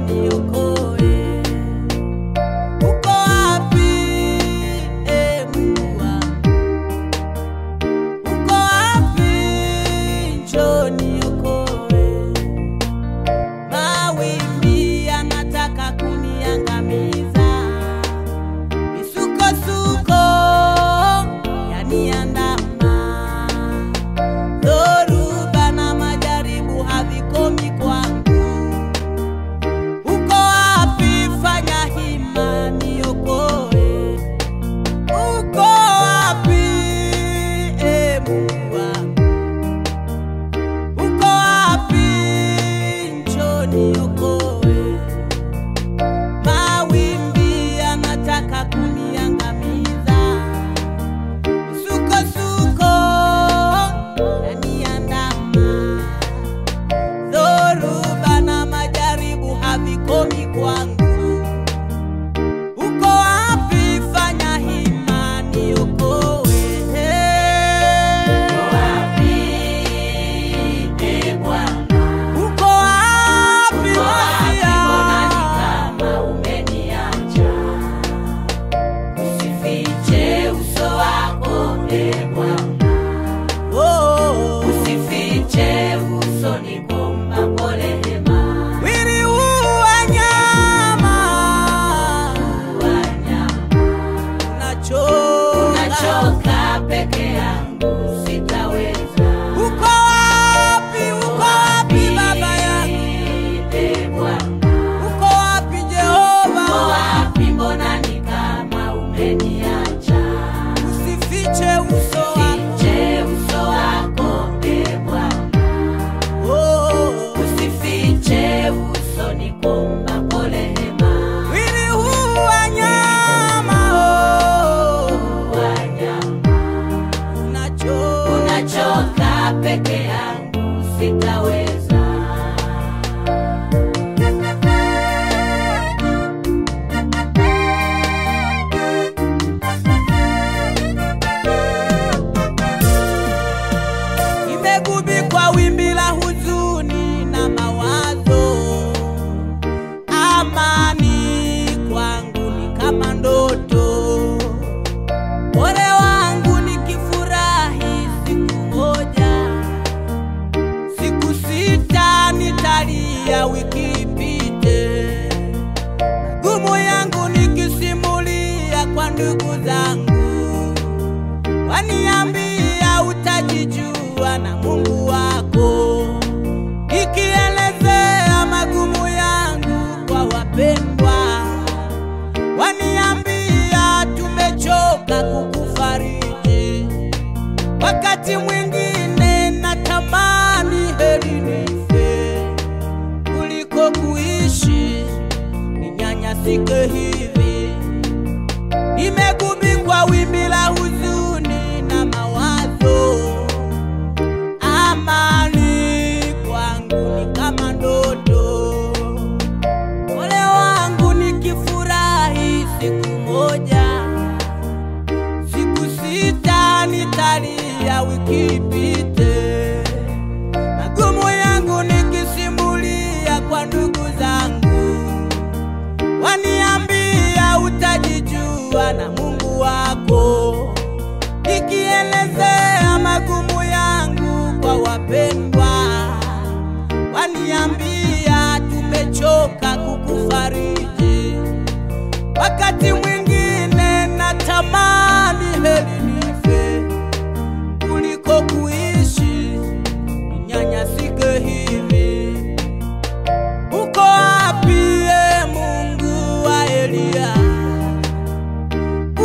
niokoe. Uko wapi, e Mungu wangu? Uko wapi? Njoo niokoe. Mawimbi yanataka kuniangamiza, misukosuko yaniandama, dhoruba na majaribu havikomi kwangu. Uko wapi? Fanya hima niokoe. Uko wapi, e Mungu wangu? Uko wapi? Njoo niokoe. Mawimbi yanataka kuniangamiza, misukosuko yaniandama, dhoruba na majaribu havikomi kwangu. Uko wapi? Fanya hima niokoe. Uko wapi Masia? Oh, mwili huu wa nyama unachoka. Peke yangu sitaweza. Uko wapi? Uko wapi baba yangu? Ee Bwana, Uko wapi Jehova? uko wapi? Mbona ni kama umeniacha? Usifiche uso wako. Fiche uso wako, Ee Bwana, Oh, usifiche uso, nikuomba kwa rehema. mwili huu wa nyama oh, Wanyama, unachoka. unachoka peke yangu sitaweza. Nimegubikwa wimbi la huzuni na mawazo, amani kwangu ni kama ndoto. Ole wangu nikifurahi siku moja, siku sita nitalia wiki ipite, magumu yangu nikisimulia kwa ndugu zangu waniambia utajijua na Mungu wako, ikielezea magumu yangu kwa wapendwa, waniambia tumechoka kukufariji. Wakati mwingine natamani heri nife kuliko kuishi ninyanyasike hivi nimegubikwa wimbi la huzuni na mawazo, amani kwangu ni kama ndoto. Ole wangu nikifurahi siku moja, siku sita nitalia wiki ipite, magumu yangu nikisimulia kwa ndugu zangu waniambia utajijua na Mungu wako, nikielezea magumu yangu kwa wapendwa, waniambia tumechoka kukufariji. Wakati mwingine natamani heri nife kuliko kuishi ninyanyasike hivi. Uko wapi e Mungu wa Eliya?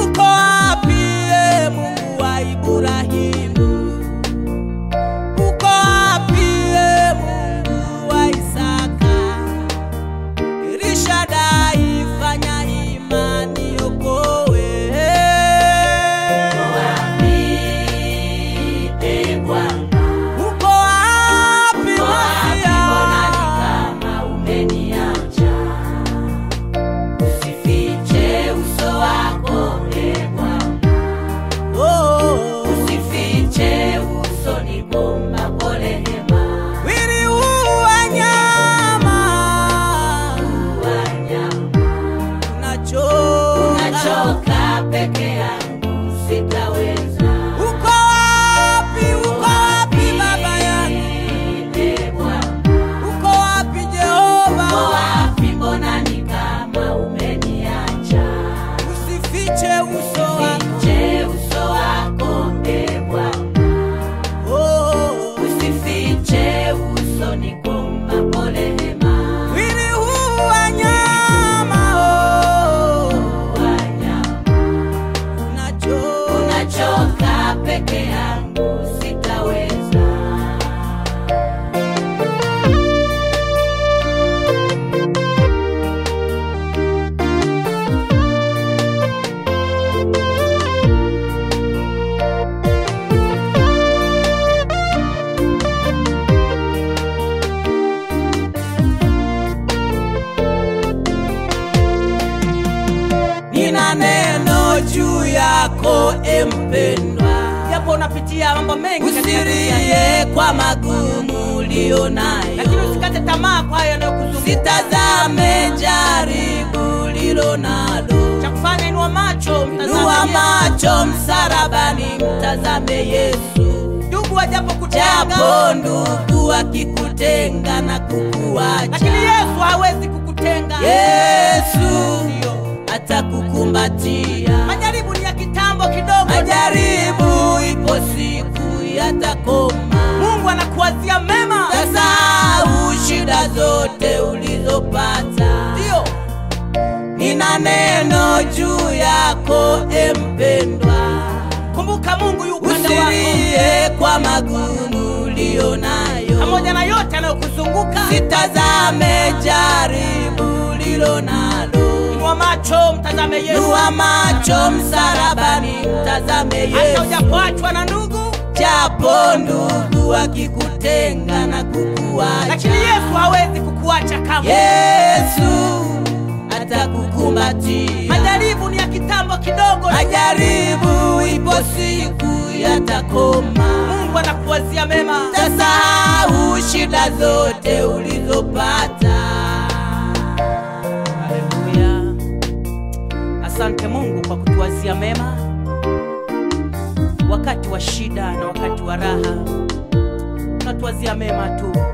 yako empendwa japo unapitia mambo mengi katika dunia hii. usirie kwa magumu ulionayo lakini usikate tamaa kwa hayo yanayokuzunguka sitazame jaribu lilo nalo cha kufanya inua macho mtazame nua Yesu. macho msarabani mtazame yesu ndugu wajapo kutenga japo ndugu akikutenga na kukuacha lakini yesu hawezi kukutenga yesu Ndio. atakukumbatia majaribu ni ya kitambo kidogo majaribu ipo siku yatakoma mungu anakuwazia mema sasau shida zote ulizopata ndio nina neno juu yako empendwa kumbuka mungu yu upande wako usirie kwa magumu ulio nayo pamoja na yote anayokuzunguka sitazame jaribu lilo nalo inua macho mtazame yesu nua macho msarabani mtazame hata yesu ujapoachwa na ndugu japo ndugu akikutenga na kukuacha lakini yesu hawezi kukuacha kamwe yesu atakukumbatia majaribu ni ya kitambo kidogo majaribu ipo siku yatakoma mungu anakuwazia mema tasahau shida zote ulizopata haleluya asante mungu kwa kutuwazia mema wakati wa shida na wakati wa raha unatuwazia mema tu